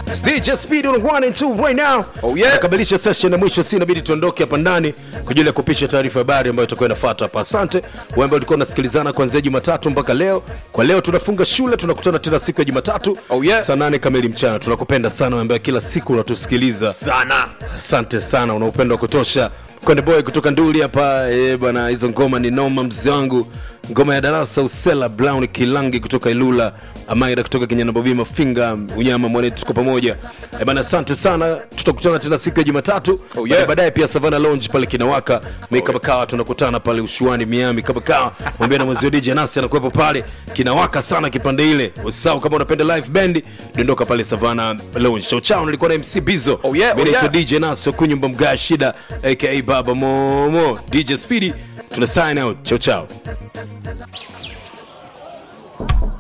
DJ Speed on 1 and 2 right now. Oh, yeah. Nakamilisha session ya mwisho, si inabidi tuondoke hapa ndani kwa ajili ya kupisha taarifa ya habari ambayo itakuwa inafuata hapa. Asante wewe ambao ulikuwa unasikilizana kuanzia Jumatatu mpaka leo. Kwa leo tunafunga shule, tunakutana tena siku ya Jumatatu Oh, yeah. saa nane kamili mchana. Tunakupenda sana wewe ambaye kila siku unatusikiliza. sana Asante sana, una upendo wa kutosha. Konde boy kutoka Nduli hapa eh, bwana, hizo ngoma ni noma, mzee wangu. Ngoma ya darasa Usela Brown Kilangi kutoka Ilula, Amaira kutoka Kenyana Bobi Mafinga, Unyama mwanetu, tuko pamoja eh, bana. Asante sana, tutakutana tena siku ya Jumatatu. Oh, yeah. Baadaye- Baadaye pia Savana Lounge pale kinawaka Mika Bakawa, tunakutana pale Ushuani Miami. Kabakawa mwambie na mwezi wa DJ Nasi anakuwepo pale, kinawaka sana kipande ile. Usisahau kama unapenda live band, dondoka pale Savana Lounge. Chao chao, nilikuwa na MC Bizo. Oh, yeah, Mimi oh, naitwa yeah. DJ Naso Kunyumba Mga Shida aka Baba Momo. DJ Speedy, tuna sign out. Chao chao.